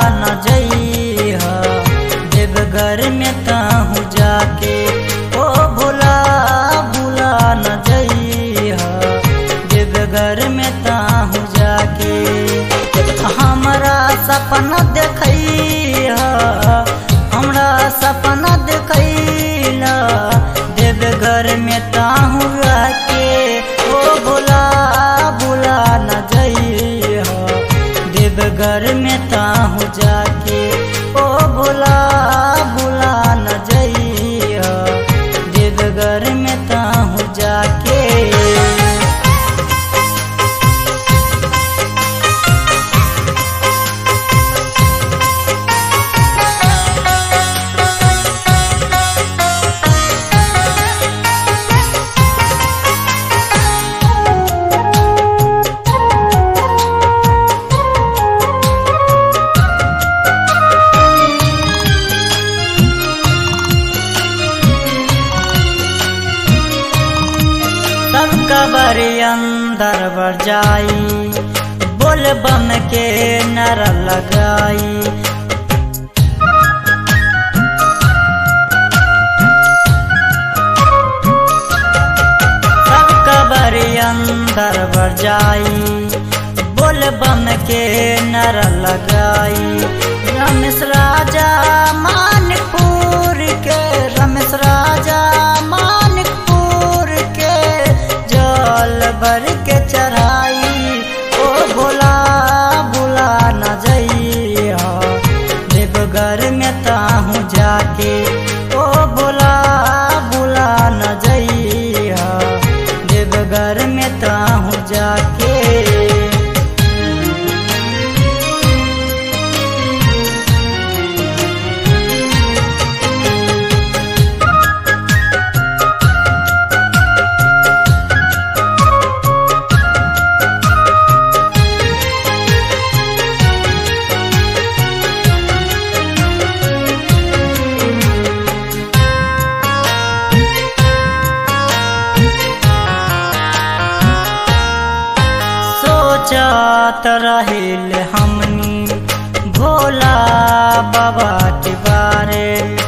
न जइह देवघर में ताहू जाके ओ भोला भूला न जइह देवघर में ताहू जाके हमरा सपना देखैह हमरा सपना देखैला देवघर में ताहू आके ओ भोला भूला न जइह देवघर में ताहू जाके ओ भोला भूला न जइह देवघर में ताहू जाके सब कबर अंदर बर जाई बोल बम के नर लगाई सब कबर अंदर बर जाई बोल बम के नर लगाई रमेश राजा मानपुर के रमेश राजा मानपुर के जल भर के चढ़ाई ओ भोला भोला न जइह देवघर में ताहू जाके ओ भोला भोला न जइह देवघर में ताहू जाके सोचत रहिल हमनी भोला बाबा के बारे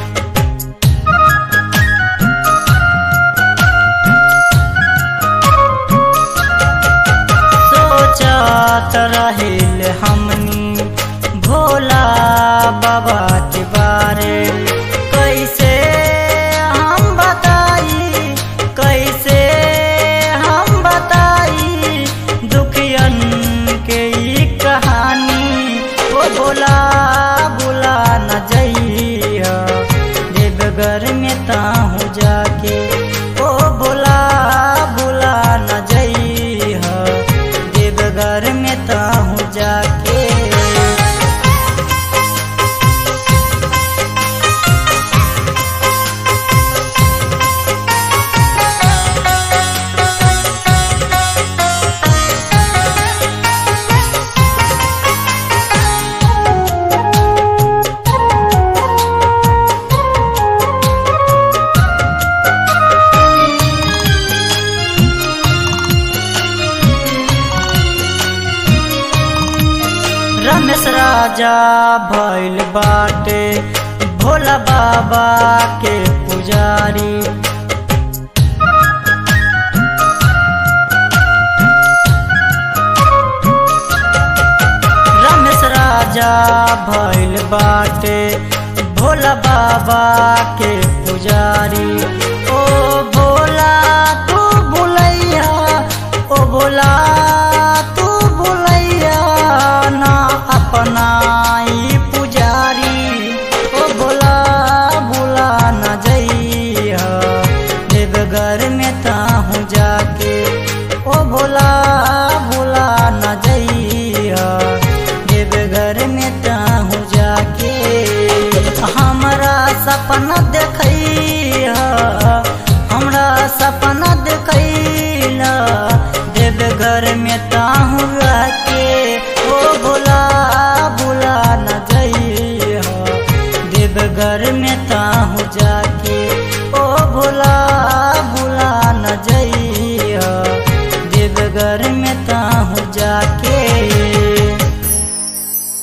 सोचत रहिल हमनी भोला बाबा के बारे कैसे हम बताई कैसे हम बताई दुखियन के ई कहानी ओ भोला भोला न जइह देवघर में ताहू जाके ओ भोला भोला न जइह देवघर में ताहू जाके रमेश राजा भैल बाटे भोला बाबा के पुजारी रमेश राजा भैल बाटे भोला बाबा के पुजारी ओ भोला तू भुलैया ओ भोला तू भुलैया ना अपना ई पुजारी ओ भोला भोला न जइह देवघर में ताहू जाके ओ भोला भोला न जइह देवघर में ताहू जाके हमरा सपना देखैह हमरा सपना देखैला देवघर में ताहू आके ओ भोला भोला न जइह देवघर में ताहू जाके ओ भोला